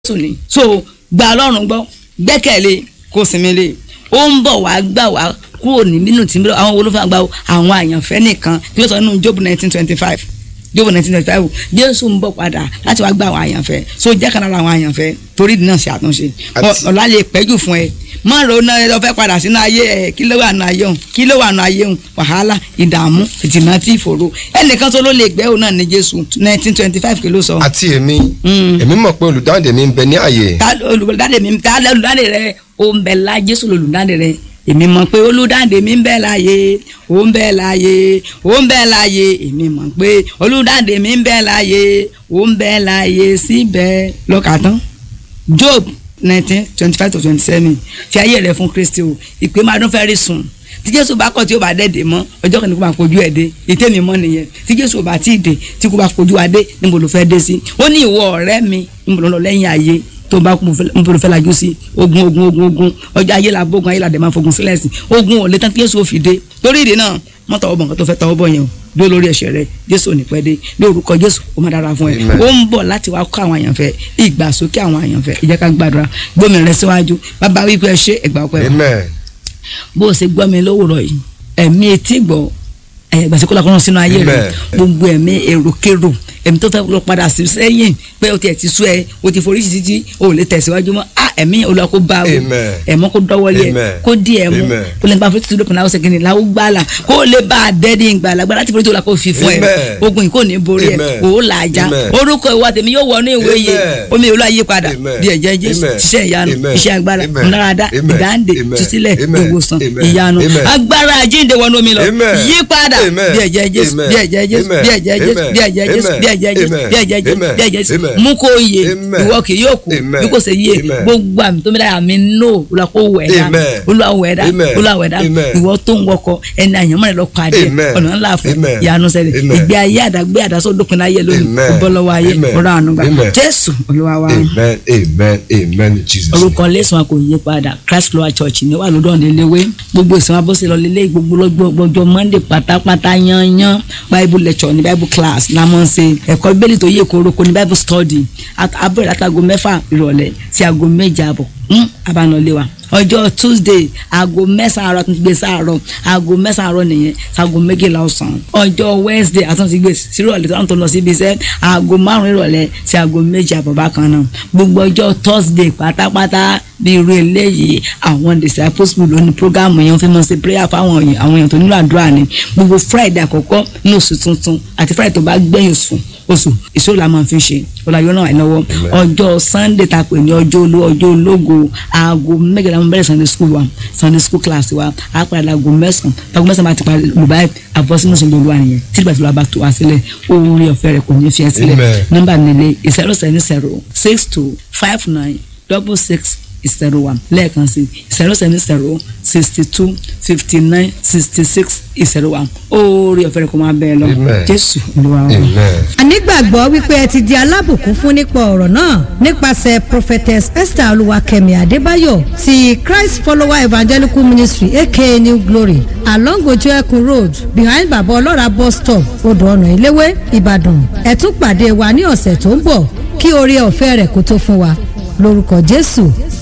jésù ni so gba ọlọ́run gbọ́ gbẹ́kẹ̀lé kó sinmi lé ó ń bọ̀ wá gbà wá kúrò ní nínú tí àwọn olófin àgbà àwọn àyànfẹ́ nìkan kí ló sọ nínú job nineteen twenty five job nineteen twenty five jésù ń bọ̀ padà láti wá gba àwọn àyànfẹ́ so jẹ́ kan lára àwọn àyànfẹ́ torí náà ṣe àtúnṣe Àti- ọ̀la lè pẹ́jù fún ẹ má ro náà ẹ lọ fẹ́ padà sínú ayé ẹ kí ló wà nù ayé òun kí ló wà nù ayé òun wàhálà ìdààmú ìtìmọ̀ tí ìfòró ẹnìkan tó ló lè gbẹ́ òun náà ní jésù nineteen twenty five kí ló sọ àti èmi Mm. èmi mọ̀ pé olùdáǹdè mi ń bẹ ní àyè ta olùdáde mi ta olùdáde rẹ o ń bẹ la jésù olùdáde rẹ èmi mọ̀ pé olùdáde mi ń bẹ láàyè o ń bẹ láàyè o ń bẹ láàyè èmi mọ̀ pé olùdáde mi ń bẹ láàyè o ń bẹ láàyè síbẹ̀ lọ́kàtán job nineteen twenty five to twenty seven fi ayé rẹ fún kristi o ìpè máa dún fẹ́ẹ́ rí sùn tí jésù bá kọ̀ tí ó bá dẹ́dẹ̀ mọ́ ọjọ́ kan ní kó máa fojú ẹ̀ dé ìtẹ́ mi mọ́ nìyẹn tí jésù ò bá tí ì dé tí kò bá fojú wa dé níbo ló fẹ́ dé sí ó ní ìwọ ọ̀rẹ́ mi níbo ló lọ lẹ́yìn ayé tó bá kú níbo ló fẹ́ lajú sí ogun ogun ogun ogun ọjọ́ ayé la bógun ayé la dẹ̀ máa fogun sílẹ̀ sí ogun ò lè tán tí jésù ò fi dé torí ìdí náà mọ́ tọwọ́ bọ̀ nǹkan tó fẹ́ tọwọ́ bọ̀ yẹn o dúró lórí ẹ̀ṣẹ̀ rẹ jésù ò ní pẹ́ dé ní orúkọ jésù ó máa dára fún ẹ Amen. ó ń bọ̀ láti wá kọ́ àwọn àyànfẹ́ ìgbàsókè àwọn àyànfẹ́ ẹ jẹ́ ká gbàdúrà gbómi rẹ síwájú bàbá wípé ẹ ṣe ẹgbà ọpẹ́ wa amen bó o ṣe gbọ́ mi lówùrọ̀ yìí ẹ̀mí etí gbọ́ ẹ̀yẹ gbàsí kó lakọ́nà sínú ayé rẹ̀ Amen. gbogbo ẹ̀mí èròkèrò ẹ̀mí tó fẹ́ lọ padà sí sẹ́yìn pé o tiẹ̀ ti sú ẹ o ti forí sí títí o ò lè tẹ̀síwájú mọ́ a ẹ̀mí olùwà kó bá o Amen. ẹ̀mọ́ kó dọ́wọ́lé ẹ Amen. kó di ẹ̀ mú Amen. kó lè nípa fún títí lópin láwọn sẹ́kìnì láwọn gbàlà kó lè bá a dẹ́ni ìgbàlà gbàlà láti forí tó la kó fi fún ẹ Amen. ogun yìí kò ní borí ẹ Amen. o ó là á já Amen. orúkọ ìwà tèmi yóò wọnú ìwé yìí Amen. omi ìlú ayé padà Amen. bí ẹ̀jẹ̀ jésù Amen. iṣẹ́ ìyanu Amen. iṣẹ́ agbára Amen. ńláradá Amen. ìdáǹdè Amen. túsílẹ̀ Amen. ìwòsàn Amen. ìyanu Amen. agbára àjíǹde wọnú omi lọ Amen. yí padà Amen. bí ẹ̀jẹ̀ jésù Amen. bí ẹ̀jẹ̀ jésù Amen. bí ẹ̀jẹ̀ jésù Amen. bí ẹ̀jẹ̀ jésù Amen. bí ẹ̀jẹ̀ jésù Amen. bí ẹ̀jẹ̀ jésù Amen. bí ẹ̀jẹ̀ jésù Amen. mú kó yè Amen. ìwọ kì yóò kú Amen. bí kò ṣe yé Amen. gbogbo àmì tó mi lára mi nò olùwà kó wẹ̀ dá Amen. olùwà wẹ̀ dá Amen. olùwà wẹ̀ dá Amen. ìwọ tó ń wọkọ ẹni àyànmọ́ rẹ lọ pàdé Amen. ọ̀nà ńlá fún Amen. ìyanu ṣẹlẹ̀ Amen. ìgbé ayé àdágbé àdásọ́ dópin láyé lónìí Amen. kó bọ́ lọ́wọ́ ayé Amen. ọ̀rọ̀ àánú gbà Amen. jésù olúwa wa amen amen amen in jesus name. orúkọ lẹ́sùn wa kò yí padà christ flower church ní wà lọ́dọ̀ níléwé gbogbo ìsìn wa bó ṣe lọ lélẹ́ gbogbo lọ́jọ́ monday pátápátá yanyan bible lecture ní bible class la mọ̀ ń ṣe ẹ̀kọ́ bíbélì tó yẹ kóroko ní bible study At- abẹ́rẹ́ láti aago mẹ́fà ìrọ̀lẹ́ sí aago méje àbọ̀ hmm, abánulẹ̀ wa ọjọ́ tuesday aago mẹ́sàn-án àárọ̀ àtúntò gbé sáàárọ̀ aago mẹ́sàn-án àárọ̀ nìyẹn sago méjìlá ọ̀sán ọjọ́ wednesday àtúntò gbé sírọ̀lẹ́ tó ń tó lọ síbi iṣẹ́ aago márùn-ún ìrọ̀lẹ́ sí aago méje àbọ̀ bákan náà gbogbo ọjọ́ thursday pátápátá bí irú eléyìí àwọn disciples mi lónìí program yẹn fi mọ̀ sí prayer fáwọn èèyàn àwọn èèyàn tó nílò àdúrà ni gbogbo friday àkọ́kọ́ ní oṣù tuntun àti friday tó bá gbẹ̀yìn oṣù oṣù ìṣòro la máa fi ṣe ọláyọ náà lọ́wọ́ ọjọ́ sunday ta pè ní ọjọ́ olú ọjọ́ ológo aago mẹ́jọ la máa bẹ̀rẹ̀ sunday school wa sunday school class wa á padà láago mẹ́sàn-án láago mẹ́sàn-án bá ti parí olùbáyé àbọ̀sínú sọ̀rọ̀ olúwa nìyẹn tí ìgbà tí wàá bá tó wá sílẹ̀ oore ọ̀fẹ́ rẹ̀ kò ní fi ẹ́ sílẹ̀ Amen. nọ́mbà nílé zero seven zero six two five nine double six zero one lẹ́ẹ̀kan sí zero seven zero sixty two fifty nine sixty six zero one oore ọ̀fẹ́ rẹ̀ kò máa bẹ́ẹ̀ lọ Amen. jésù olúwa wa. amen a nígbàgbọ́ wípé ẹ ti di alábùkún fún nípa ọ̀rọ̀ náà nípasẹ̀ prophetess esther olúwakẹ́mi adébáyọ̀ ti christ follower evangelical ministry aka new glory along ojú ẹkùn road behind baba ọlọ́ra bus stop odò ọ̀nà ìléwé ìbàdàn ẹ tún pàdé wa ní ọ̀sẹ̀ tó ń bọ̀ kí oore ọ̀fẹ́ rẹ̀ kó tó fún wa lórúkọ jésù